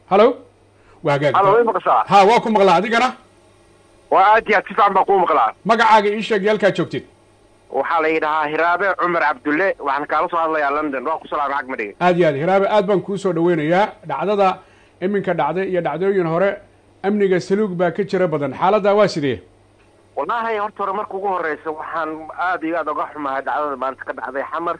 hallo waa hagaag halo way maqashaa ha waa ku maqlaa adigana waa aad iyo aad si fiican baa kuu maqlaa magacaaga ii sheeg iyo halkaa joogtid waxaa la yidhahaa hiraabe cumar cabdulle waxaan kaala soo hadlayaa london waa ku salaamay xag madhige aad iyo aad hiraabe aad baan kuu soo dhaweynayaa dhacdada iminka dhacday iyo dhacdooyin hore amniga saluug baa ka jira badan xaaladdaa waa sidee wallaahi horta hore marka ugu horeysa waxaan aad iyo aad uga xumahay dhacdada maanta ka dhacday xamar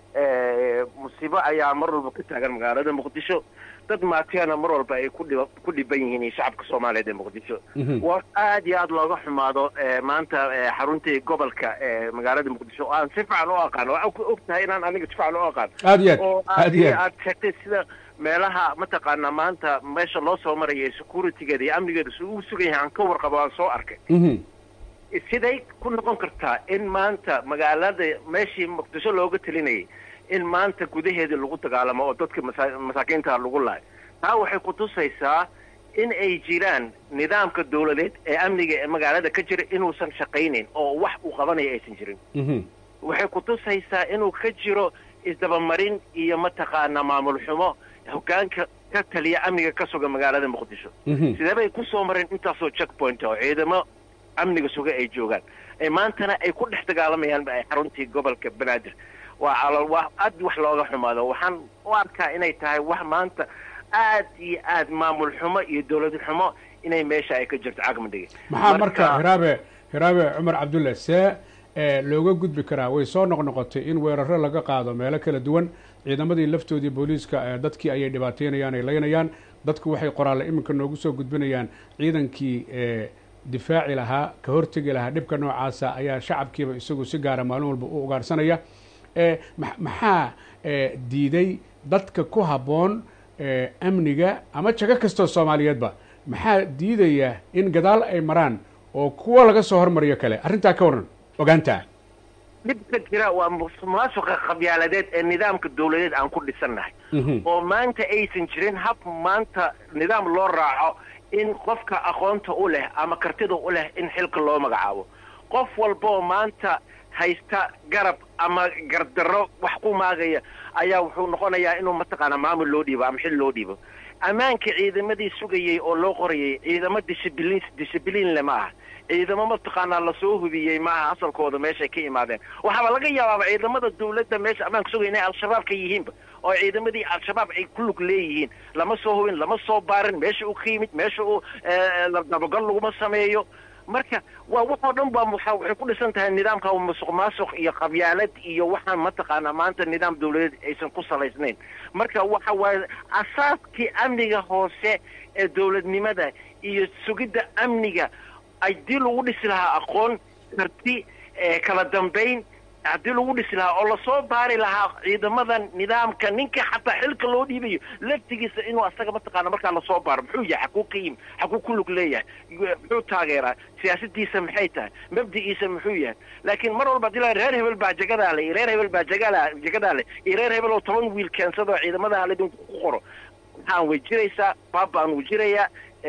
musiibo ayaa mar walba ka taagan magaalada muqdisho dad maatiyana mar walba ay kudhib ku dhiban yihiin iyo shacabka soomaaliyeed ee muqdisho waa aad iyo aad looga xumaado maanta xaruntii gobolka magaalada muqdisho oo aan si fiican u aqaan oo og tahay inaan aniga si fiican u aqaan aad iyo oo aad aad iyo aad aad sheegtay sida meelaha mataqaanaa maanta meesha loo soo maraya securitygeeda iyo amnigeeda si uu sugan yahay aan ka warqabo aan soo arkay Mhm. siday ku noqon kartaa in maanta magaalada meeshii muqdisho looga telinayay in maanta gudaheedii lagu dagaalamo oo dadka masa- masaakiinta lagu laayo taa waxay kutusaysaa in ay jiraan nidaamka dawladeed ee amniga ee magaalada ka jira inuusan shaqaynayn oo wax uu qabanayo aysan jirin Mhm. waxay kutusaysaa inuu ka jiro isdabamarin iyo mataqaanaa maamul xumo hogaanka ka taliya amniga ka suga magaalada muqdisho Mhm. sidee bay ku soo mareen intaasoo checkpoint oo ciidamo amniga suga ay joogaan ee maantana ay ku dhex dagaalamayaan ay xaruntii gobolka banaadir waa calool waa aad wax looga xumaado waxaan u arkaa inay tahay wax maanta aad iyo aad maamul xumo iyo dawlad xumo inay meesha ay ka jirto cagmadhige maxaa marka hiraabe hiraabe cumar cabdulle see ee looga gudbi karaa way soo noqnoqotay in weeraro laga qaado meelo kala duwan ciidamadii laftoodii booliiska ee dadkii ayay dhibaateynayaan ay laynayaan dadku waxay qoraalle iminka noogu soo gudbinayaan ciidankii ee difaaci lahaa ka hortegi lahaa dhibka noocaasa ayaa shacabkiiba isagu si gaara maalin walba u ugaarsanaya ee ma- maxaa ee diiday dadka ku habboon ee amniga ama jago kastoo soomaaliyeedba maxaa diidaya in gadaal ay maraan oo kuwa laga soo hormariyo kale arrintaa ka waran ogaantaa dhibka jira waa musuqmaasuqa qabyaaladeed ee nidaamka dawladeed aan ku dhisannahay Mhm. oo maanta aysan jirin hab maanta nidaam loo raaco in qofka aqoonta u leh ama kartida u leh in xilka loo magacaabo qof walboo maanta haysta garab ama gardarro wax ku maagaya ayaa wuxuu noqonayaa inuu mataqaanaa maamul loo dhiibo ama xil loo dhiibo ammaanka ciidamadii sugayey oo loo qorayay ciidamo discibliin discibliin le ma aha ciidamo mataqaanaa lasoo hubiyey maaha asalkooda meeshay ka imaadeen waxaaba laga yaabaaba ciidamada dawladda meesha ammaanka sugaya inay al-shabaab ka yihiinba oo ciidamadii al-shabaab ay ku lug leeyihiin lama soo hubin lama soo baarin meesha uu ka yimid meesha uu eh, dabagal laguma sameeyo marka waa waxoo dhan baa waxa- waxay ku dhisan tahay nidaamka musuq maasuq iyo qabyaalad iyo waxaan mataqaanaa maanta nidaam dawladeed aysan ku salaysnayn marka waxa waaye asaaskii amniga hoose ee dawladnimada iyo sugidda amniga haddii lagu dhisi lahaa aqoon karti ee kala dambayn haddii lagu dhisi lahaa oo lasoo baari lahaa ciidamadan nidaamka ninka xataa xilka loo dhiibayo laftigiisa inuu asaga mataqaana markaa lasoo baaro muxuu yahay xaguu ka yimi xaguu ku lug leeyahay muxuu taageeraa siyaasadiisa maxay tahay mabdigiisa muxuu yahay laakiin mar walba hadii la reer hebel baa jagadaa le iyo reer hebel baa jagala jagadaa le iyo reer hebel oo toban wiil keensadoo ciidamada ledinku ku qoro maxaan way jiraysaa baabaan wuu jirayaa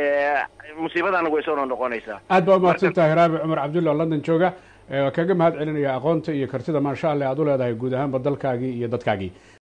musiibadana way soo noqonaysaa aad baa umahadsantaha hiraabe cumar cabdulle oo london jooga ee waa kaga mahad celinaya aqoonta iyo kartida maasha allah aad u leedahay guud ahaanba dalkaagii iyo dadkaagii